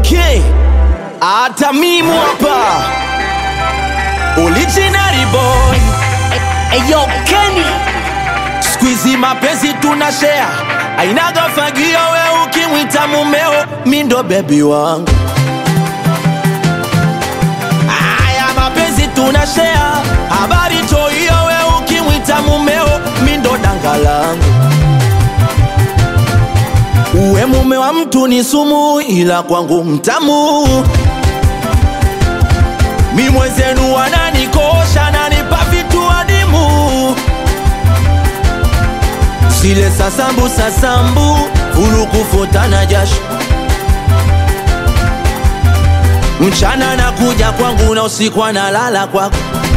okay hata mimu hapa originary boy Eyo Kenny Squeezy mapenzi tuna share ainaga fagio we ukimwita mumeo mindo bebi wangu aya mapenzi tuna share habari toiyo we ukimwita mumeo mindo danga langu uwe mume wa mtu ni sumu ila kwangu mtamu mi mwenzenu wananikosha nanipa vitu adimu zile sasambu sasambu fulukufutana jasho mchana nakuja kwangu na usiku analala kwako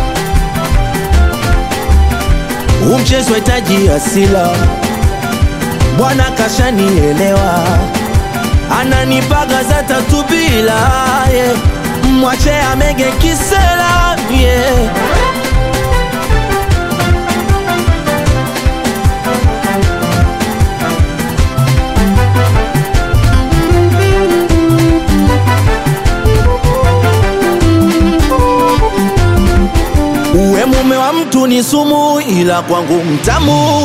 umchezo hitaji asila bwana kashanielewa ananipaga za tatu bila yeah. mwache amege kisela yeah. uwe mume wa mtu ni sumu ila kwangu mtamu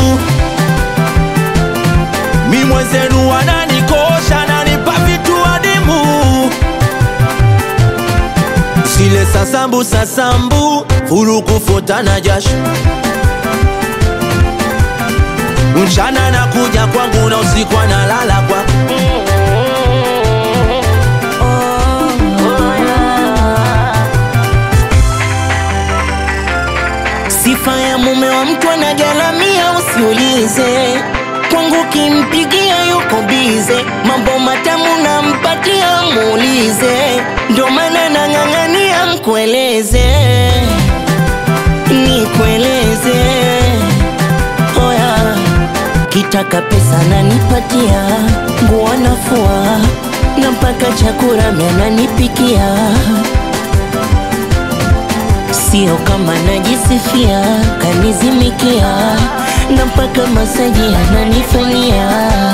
mi mwenzenu wananikosha nanipa vitu adimu zile sasambu sasambu fulukufutana jasho mchana nakuja kwangu na usiku analala kwako Sifa ya mume wa mtu anagaramia, usiulize kwangu, kimpigia yuko bize, mambo matamu nampatia, muulize, ndo maana nang'ang'ania mkueleze, nikueleze oya, kitaka pesa nanipatia, nguo nafua na mpaka chakula mimi ananipikia sio kama najisifia, kanizimikia na mpaka masaji ananifanyia.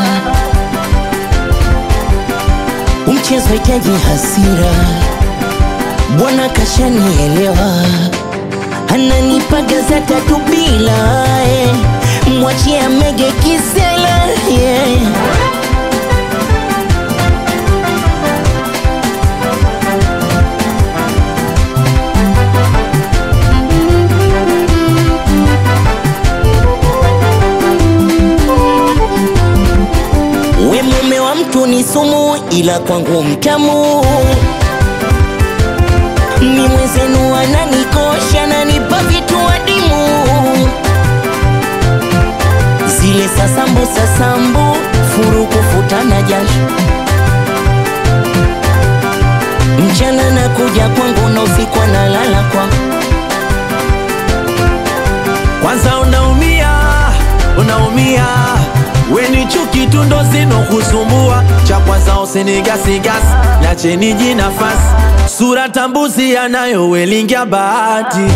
Mchezo hitaji hasira, bwana kashanielewa, ananipaga za tatu bila eh. Mwachie amege kisela yeah. We mume wa mtu ni sumu, ila kwangu mtamu. Ni mwenzenu ananikosha, nanipa vitu adimu, zile sasambu sasambu, furu kufutana jasho, mchana nakuja kwangu na usiku analala kwangu. kwanza unaumia unaumia weni chuki tu ndo zinokusumbua cha kwanza usinigasigasi nacheni ji nafasi sura tambuzi yanayowelingia bahati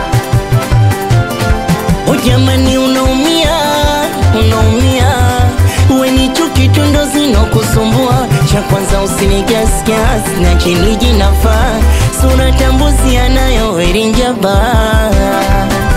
O jamani, unaumia unaumia, weni chuki tu ndo zinokusumbua. Cha kwanza usinigasgas na chini jinafaa, sura tambuzi anayo erinja baa